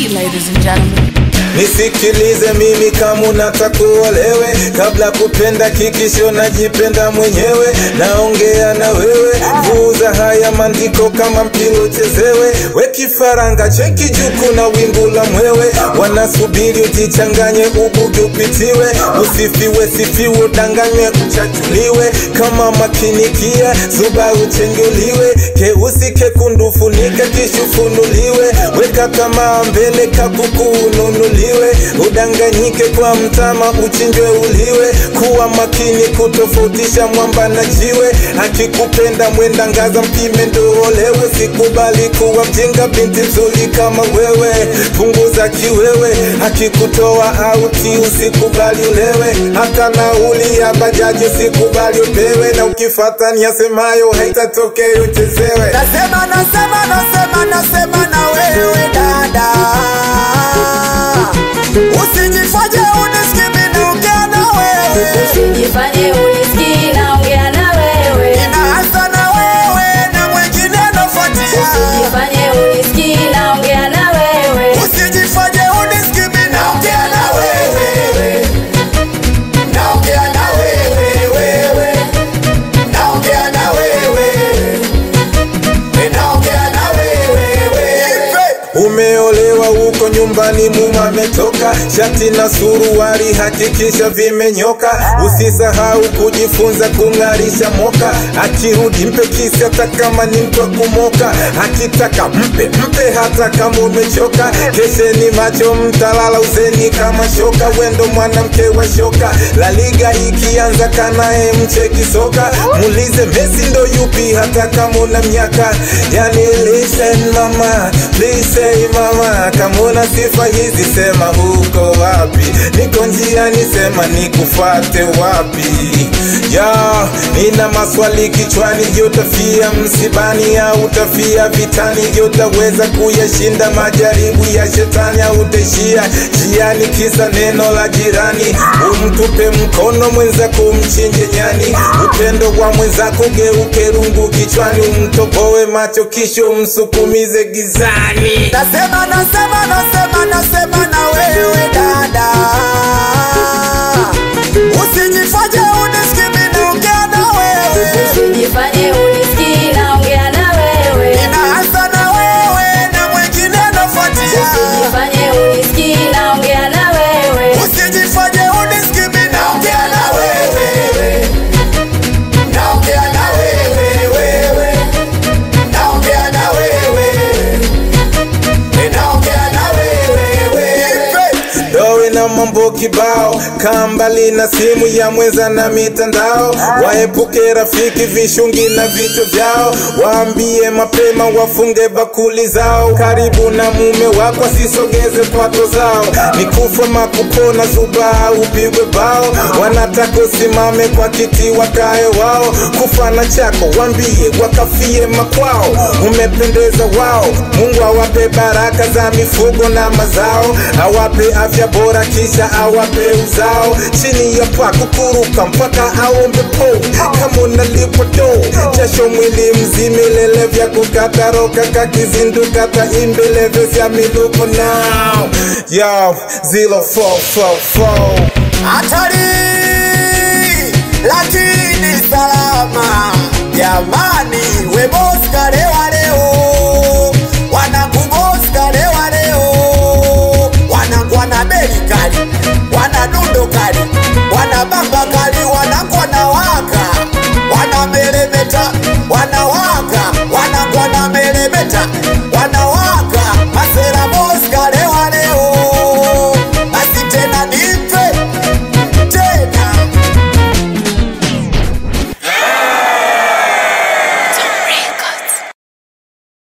ladies and gentlemen. Nisikilize mimi kama unataka uolewe, kabla kupenda kikisho najipenda mwenyewe. Naongea na wewe, vuza haya maandiko kama mpira uchezewe. We kifaranga cheki juu, kuna wingu la mwewe, wanasubiri ujichanganye, ubuge upitiwe, usifiwe sifiwe, udanganywe uchachuliwe, kama makinikia zuba uchenguliwe, keusi kekundu funika kishufunuliwe, weka kama mbele kakuku ununuliwe, udanganyike kwa mtama uchinjwe uliwe, kuwa makini kutofautisha mwamba na jiwe, akikupenda mwenda ngaza mpime ndo olewe, sikubali kuwa mjinga binti nzuri kama wewe, punguza kiwewe, akikutoa auti usikubali ulewe, hata nauli ya bajaji usikubali upewe, na ukifata niyasemayo haitatokea uchezewe. Nasema, nasema, nasema, nasema na wewe dada, usijifanye unisikimi naongea na wewe, Usijifanye unisikii naongea na wewe. inaanza na wewe na mwingine nafuatia. Usijifanye unisikii naongea na wewe. Usijifanye unisikimi naongea na wewe, naongea na wewe, wewe, naongea na wewe, naongea na wewe, wewe. Umeolewa huko nyumbani, muma ametoka, shati na suruali hakikisha vimenyoka. Usisahau kujifunza kung'arisha moka, akirudi mpe kisi hata kama ni mtu wa kumoka, akitaka mpe mpe hata kama umechoka. Kesheni macho, mtalala uzeni kama shoka, wendo mwanamke wa shoka. La Liga ikianza kanaye mcheki soka, muulize Messi ndo yupi hata kama una miaka. Yani listen mama, please say mama, kama una sifa hizi sema huko wapi? Niko njiani, sema nikufate wapi? Ya, nina maswali kichwani, je, utafia msibani au utafia vitani? Je, utaweza kuyashinda majaribu ya shetani au utaishia njiani kisa neno la jirani? Umtupe mkono mwenzako, umchinje nyani. Upendo wa mwenzako geuke rungu kichwani, umtoboe macho kisha umsukumize gizani. Nasema, nasema, nasema, nasema na wewe dada, usijifanye unisikimi naongea na wewe, Usijifanye unisikii naongea na wewe. inaanza na wewe na mwingine nafuatia. Usijifanye unisikii naongea na wewe. Usijifanye unisikimi naongea na wewe, naongea na wewe, wewe, naongea na wewe, naongea na wewe, wewe. Dowe na mambo kibao, kaa mbali na simu ya mwenza na mitandao. Waepuke rafiki vishungi na vitu vyao, waambie mapema wafunge bakuli zao. Karibu na mume wako asisogeze kwato zao, ni kufa makupona zuba au upigwe bao. Wanataka usimame kwa kiti wakae wao, kufa na chako wambie wakafie makwao. Umependeza wao, Mungu awape baraka za mifugo na mazao, awape afya bora kisha awape uzao. Chini ya paa kukuruka mpaka aombe po, kama unalipwa do jasho mwili mzima, ilele vya kukata roka kakizinduka taimbeleve vya miluko now yo 0444 hatari lakini salama jamani